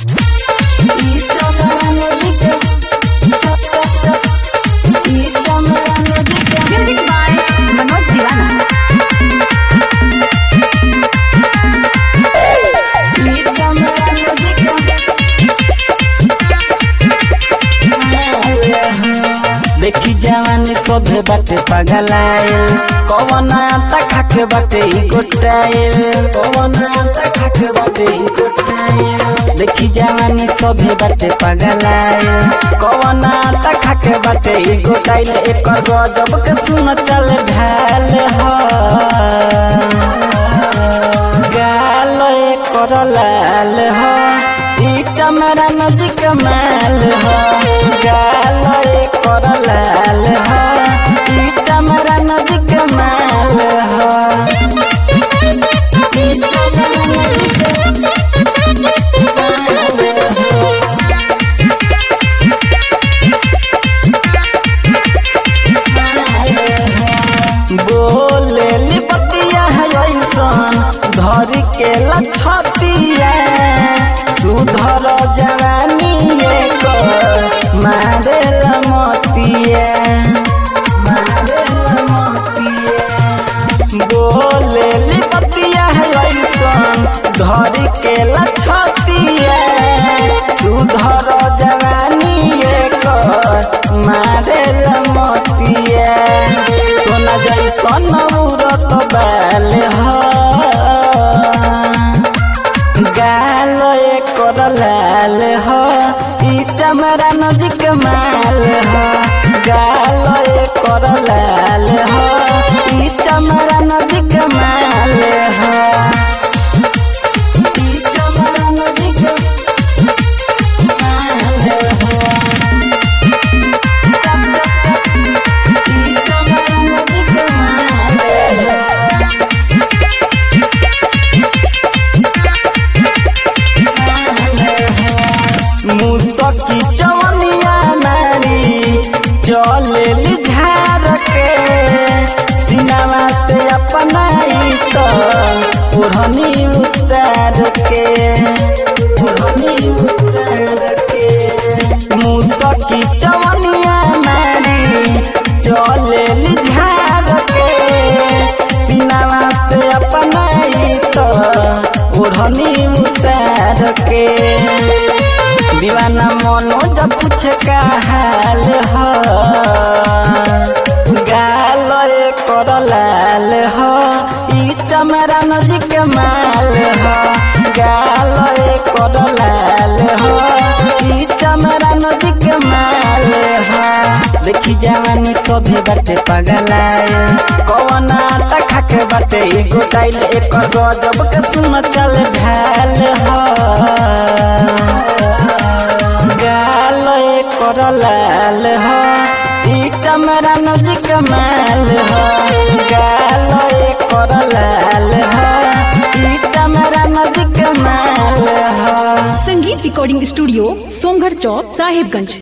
Music by Manoj Divana. देखी जवानी सोधे बाटे पगलाइल कवन आटा खाके बाटे ई गोटाइल कवन आटा खाके बाटे ई गोटाइल देखी जवानी सोधे बाटे पगलाइल कवन आटा खाके बाटे ई गोटाइल एकर गजब के सुन चल ढाल हो गाल एकर लाल हो ई चमरा नदी के माल हो गाल एकर लाल हो ई चमरा नदी के माल हो ई चमरा नदी के बोले लिपतिया है ऐसन धर के लछतिया सुधर जवानी एकर मारे लमतिया मारे लमतिया बोले लिपतिया है ऐसन धर के लछतिया सुधर जवानी एकर मारे लमतिया सोना जैसन उड़त बाल हो गाल एकर लाल हो ई चमरा नदी के माल हो गाल एकर लाल हो ई चमरा नदी के माल हो ई चमरा नदी के माल हो ई चमरा नदी के माल हो मुसकी चवनिया नारी चले झार के सिनावा से अपनाई तो ओढ़नी उतार के ओढ़नी उतार के मुसकी चवनिया नारी चले झार के सिनावा से अपनाई तो ओढ़नी उतार के दीवाना मनोज पूछ का हाल हो गाल एकर लाल हो ई चमरा नदी के माल हो गाल एकर लाल हो ई चमरा नदी के माल हो देखी जवानी सोधे बाटे पगलाइल कवन आटा खाके बाटे ई गोटाइल एकर गजब के सुन चल ढाल हो गाल एकर लाल हो ई चमरा नदी के माल हो गाल एकर लाल हो ई चमरा नदी के माल हो संगीत रिकॉर्डिंग स्टूडियो सोमगढ़ चौक साहिबगंज